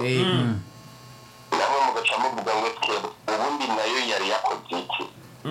Eh, namwe mugaca muvuga ngo twe ubundi nayo yari yakoze iki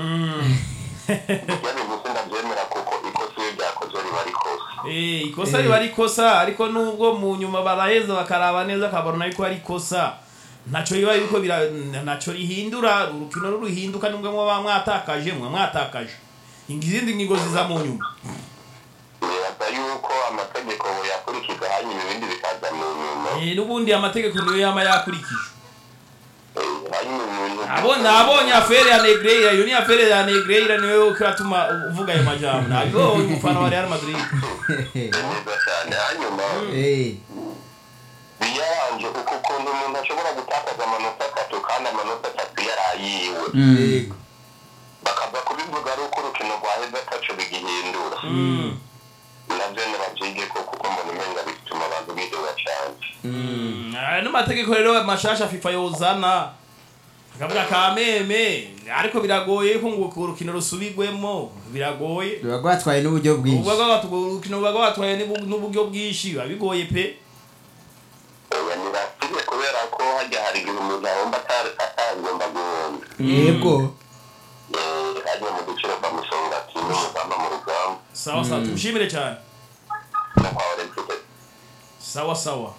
ibyo bintu sindabyemera kuko ikosa iyo ryakoze riba rikosa Eh, ikosa riba ari ikosa ariko nubwo mu nyuma baraheza bakaraba neza akabona yuko ari ikosa ntaco biba yuko bira ntaco rihindura urukino ruruhinduka nubwo muba mwatakaje mwa mwatakaje izindi ngingo ziza mu nyuma nibaza yuko amategeko yakurikiza hanyuma ibindi bikaza mu nyuma Eh, n'ubundi amategeko niyo yama yakurikijwe Eh, hanyuma ibintu abona abonye afere ya negreira iyo ni afere ya negreira niwe kiratuma uvuga ayo majambo nabibonye umufana wa real madrid neza cyane hanyuma eh, biyaranje kuko ukuntu umuntu ashobora gutakaza amanota atatu kandi amanota atatu yari ayiwe yego bakaza kubivuga ari uko urukino rwaheze ataco bigihindura nabyo nibabyige ko kuko mbona umenga bituma abantu bidoga cyane aya n'amategeko rero mashasha fifa yozana akavuga ka meme ariko biragoye ko ngo urukino rusubigwemo biragoye ruba rwatwaye n'uburyo bwinshi Ubuga bwatu- urukino buba rwatwaye n'ubu- n'uburyo bwinshi biba bigoye pe oya nibasige kubera ko hajya hari igihe umuntu ahomba atari atagomba guhomba yego Eh, hajya mu duciro bamusonga ati n'umugamba mu rugamba sawa sawa tumushimire cyane no kwa olympique sawa sawa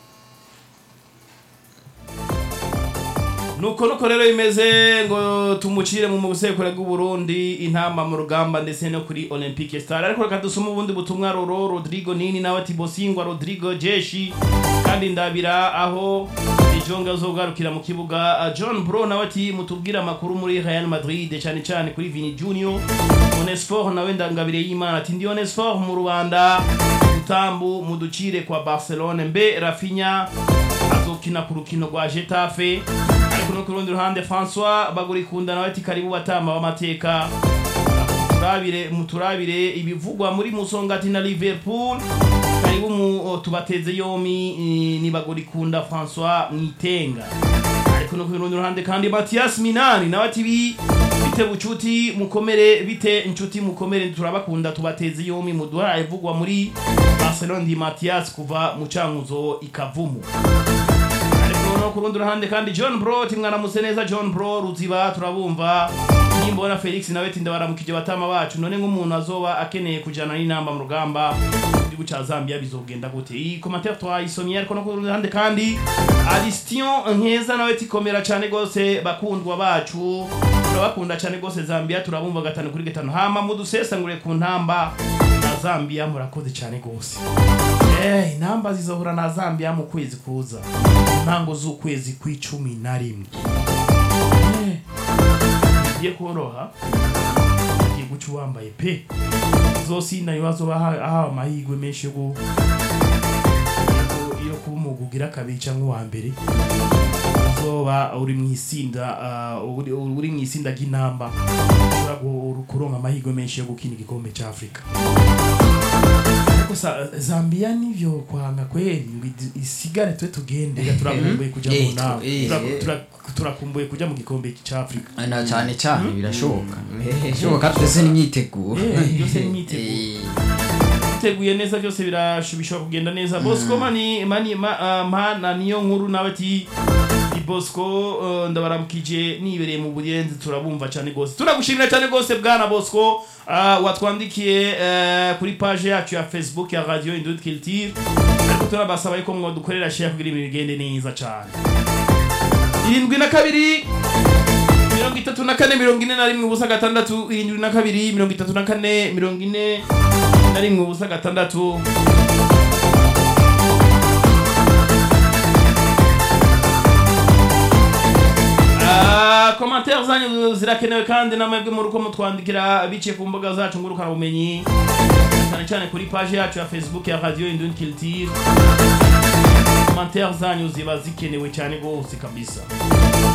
nuko nuko rero bimeze ngo tumucire mu busekure bw'uburundi intamba mu rugamba ndetse no kuri olympique star ariko reka dusome ubundi butumwa roro rodrigo nini nawe ati bosingwa rodrigo jeshi kandi ndabira aho ijonga zogarukira mu kibuga Ah, john bro nawe ati mutubwire amakuru muri real madrid cyane cyane kuri vini junior onesfor nawe ndangabire y'imana ati ndi onesfor mu rubanda utambu muducire kwa barcelone mbe rafinya azokina ku rukino rwa getafe ariko no ku rundi ruhande françois bagurikunda nawe ati karibu batamba b'amateka turabire muturabire ibivugwa muri musongati na liverpool karibu mu o, tubateze yomi eh, nibagurikunda françois mwitenga ariko no ku rundi ruhande kandi mathias minani nawe ati bi bite bucuti mukomere bite inshuti mukomere turabakunda tubateze yomi muduha ivugwa muri barcelone di mathias kuva mu cankuzo ikavumu ariko no ku rundi ruhande kandi john bro timwaramutse neza john bro ruziba turabumva nimbona felix nawe ati ndabaramukije batama bacu none nk'umuntu azoba akeneye kujana n'inamba mu rugamba mu gihugu ca zambia bizogenda gute iyi commentaire twayisomye ariko no ku rundi ruhande kandi alistion nkeza nawe ati komera cane gose bakundwa bacu turabakunda cane gose zambia turabumva gatanu kuri gatanu hama mudusesangure ku ntamba na zambia murakoze cane gose Eh, intamba zizohura na Zambia mu kwezi kuza ntango z'ukwezi kw'icumi na rimwe Eh, bigiye koroha ugiye guca uwambaye pe zosinda ibibazo bahawe amahirwe menshi yo gu- yo- yo kuba umugwi ugira kabiri cyangwa uwa mbere uzoba uri mu isinda ah, uri uri mu isinda ry'intamba ushobora gu- kuronka amahirwe menshi yo gukina igikombe cy'afurika gusa zambia nivyo kwanga kweli ngo idi- isigare twe tugende Reka turakumbuye kuja mu Eh, nama eh, Tura- eh. tura- turakumbuye kuja mu gikombe c'afrika na cyane cyane birashoboka birashoboka twese n'imyiteguro Eh, byose ni imyiteguro. Eh, biteguye neza byose birasho- bishobora kugenda neza bosco mani mani ma- ah, mana niyo nkuru nawe ati ni bosco eh, ndabaramukije nibereye mu buyenzi turabumva cyane gose turagushimira cyane gose bwana bosco ah, watwandikiye eh, kuri page yacu ya facebook ya radio indut culture ariko turabasaba yuko mwadukorera share kugira ibintu bigende neza cyane irindwi na kabiri mirongo itatu na kane mirongo ine na rimwe ubusa gatandatu irindwi na kabiri mirongo itatu na kane mirongo ine na rimwe ubusa gatandatu Ah, komantere zanyu zirakenewe kandi namwebwe muri uko mutwandikira biciye ku mbuga zacu ngurukanabumenyi cyane cyane kuri page yacu ya facebook ya radio indun culture komantere zanyu ziba zikenewe cyane rwose kabisa